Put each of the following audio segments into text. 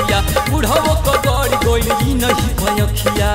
लखिया बुढ़ाओ को गड़ गइल ई नहीं भयखिया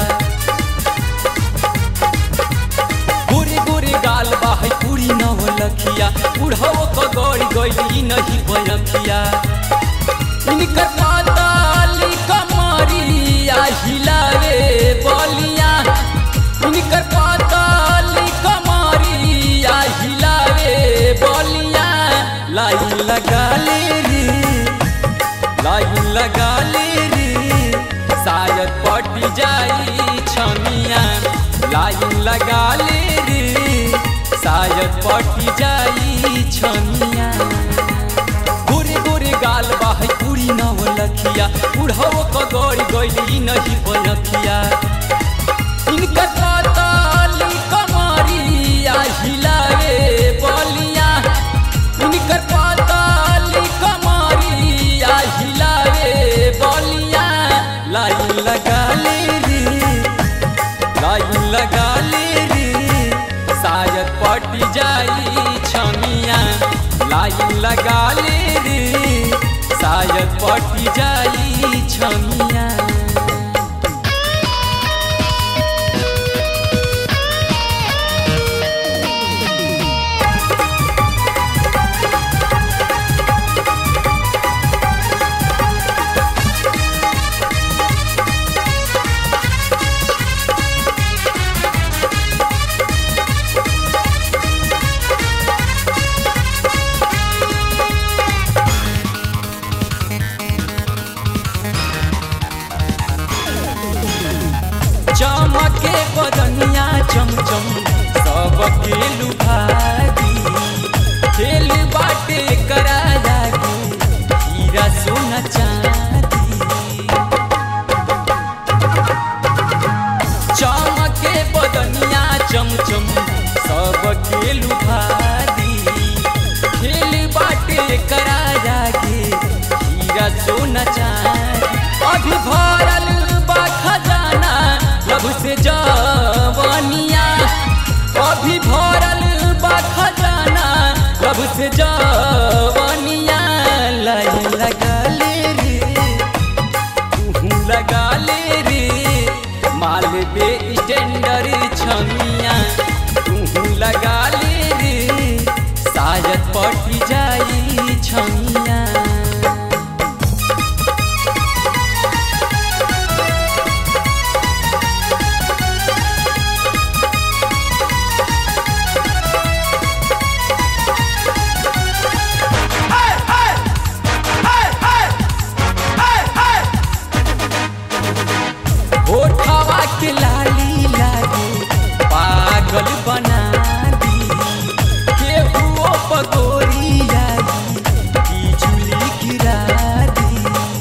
गोरे गोरे गाल बाहै पूरी नव लखिया बुढ़ाओ को गड़ गइल ई नहीं भयखिया इनकर पाताली कमरिया हिलावे बलिया इनकर पाताली कमरिया हिलावे बलिया लाइन लगा ले रे लाइन लगा ले रे शायद पट जाई छमिया लाइन लगा ले रे शायद पट जाई छमिया गोरे गोरे गाल बाहै पूरी नव लखिया बुढ़ाओ क गड़ गइल ई नहीं बनखिया इनकर पाताली कमरिया हिलावे बलिया इनकर पाताली कमरिया हिलावे बलिया लाइन लगा ले रे लाइन लगा ले रे शायद पट जाई छमिया लाइन लगा ले रे शायद पट जाई छमिया चमके बदनिया चमचम सबके लुभागी खेल बाटे करा लागी हीरा सोना चांदी चमके बदनिया चमचम सबके लुभागी खेल बाटे करा लागी हीरा सोना चांदी अभी भरल बा खजाना लभ से जवनिया अभी भरल बा खजाना लभ से जवनिया लाइन लगा ले रे तू लगा ले रे माल बे स्टैंडर छमिया तू लगा ले रे शायद पट जाई छमिया होठवा के लाली लागे पागल बना दी केहुओ पगोरी आई बिजुली गिरा दी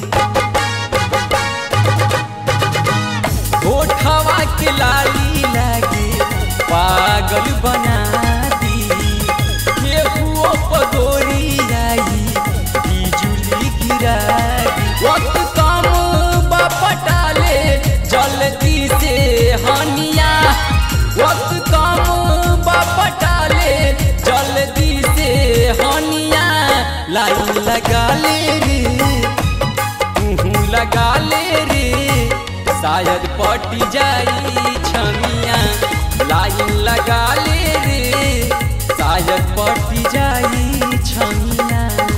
होठवा के लाली लागे पागल बना दी केहुओ पगोरी आई बिजुली गिरा दी वक्त कम बपटाले जल्दी से हनिया वक्त कम बपटाले जल्दी से हनिया लाइन लगा ले रे तू लगा ले रे शायद पट जाई छमिया लाइन लगा ले रे शायद पट जाई छमिया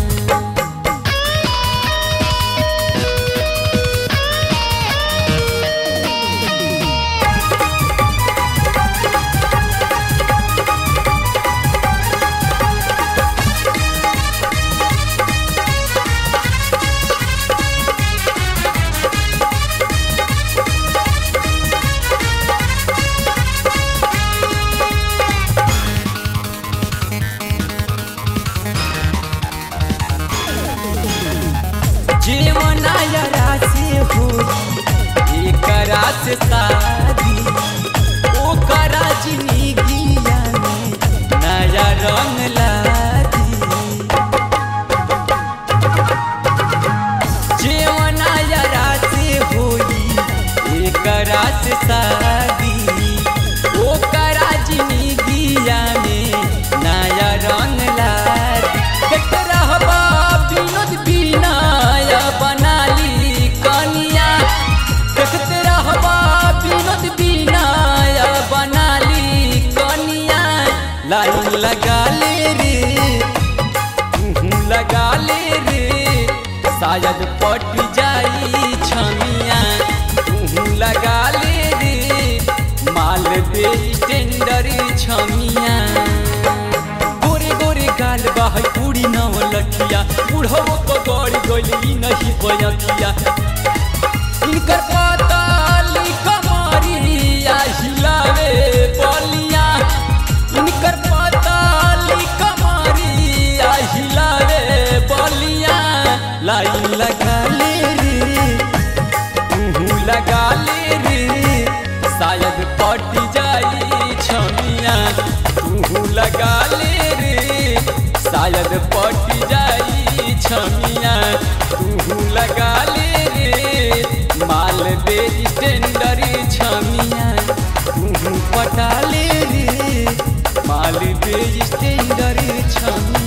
जीवनाया राशि होई एकरा से शादी ओकरा जिंदगिया में नया रंग लादी जीवनाया राशि होई एकरा से शादी ओकरा जिंदगिया में नया रंग लादी देख रहबा विनोद बिनाया बनाली का शायद पट जाई छमिया तू लगा ले रे माल दे टेंडर छमिया गोरे गोरे गाल बाहै पूरी नव लखिया बुढ़ो को गड़ी गली नहीं पयखिया इनकर पाताली कमरिया हिलावे बलिया इनकर पाताली कमरिया हिलावे बलिया लाइन लगा ले रे तू लगा ले रे शायद पट जाई छमिया तू लगा ले रे शायद पट जाई छमिया तू लगा ले रे माल दे टेंडर छमिया तू पटा ले रे माल दे टेंडर छमिया